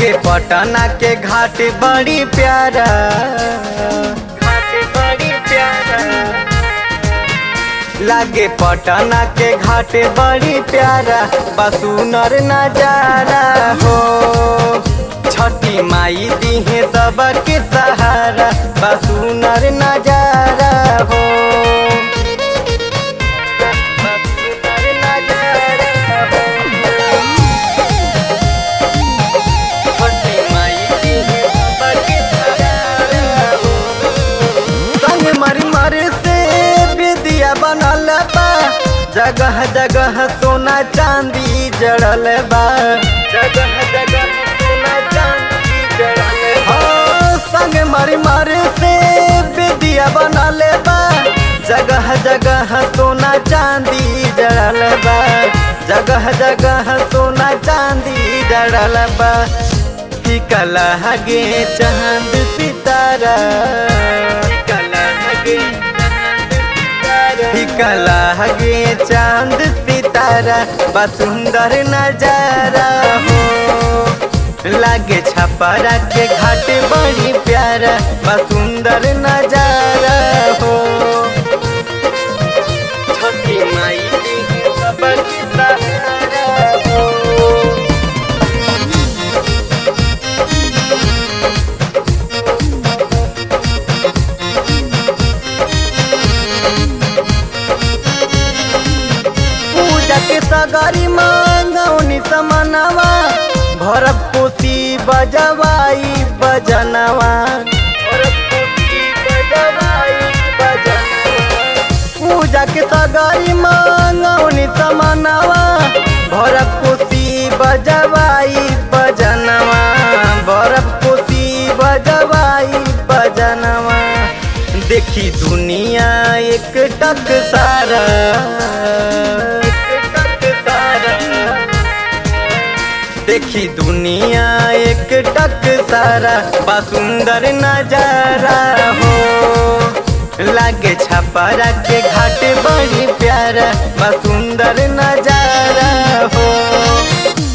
लागे पटना के घाट बड़ी प्यारा घाट बड़ी प्यारा लागे पटना के घाट बड़ी प्यारा बसुनर नजारा हो छठी माई दीहे सबके सहारा बसुनर नजारा हो बसुनर नजारा हो छठी माई दीहे सबके सहारा हो संग मर मर से विद्या बनल बा जगह जगह सोना चांदी जड़ल बा जगह जगह सोना चांदी जड़ल बा संग मर मर से विद्या बनल बा जगह जगह सोना चांदी जड़ल बा जगह जगह सोना चांदी जड़ल बा टिकला हगे चांद सितारा टिकला हगे टिकला हगे चांद सितारा बा सुंदर नजारा हो लागे छपरा के घाट बड़ी प्यारा बा सुंदर नजारा हो छोटी माई जी सबक सहारा हो पूजा के सगारी मांगौनी समनवा भरब कोसी बजवाई बजनवा भरब कोसी बजवाई बजनवा। पूजा के सगारी मांगौनी समनवा भरब कोसी बजवाई बजनवा भरब कोसी बजवाई बजनवा देखी दुनिया एक टक सारा एक टक सारा देखी दुनिया एक टक सारा बा सुंदर नजारा हो लागे छपरा के घाट बड़ी प्यारा बा सुंदर नजारा हो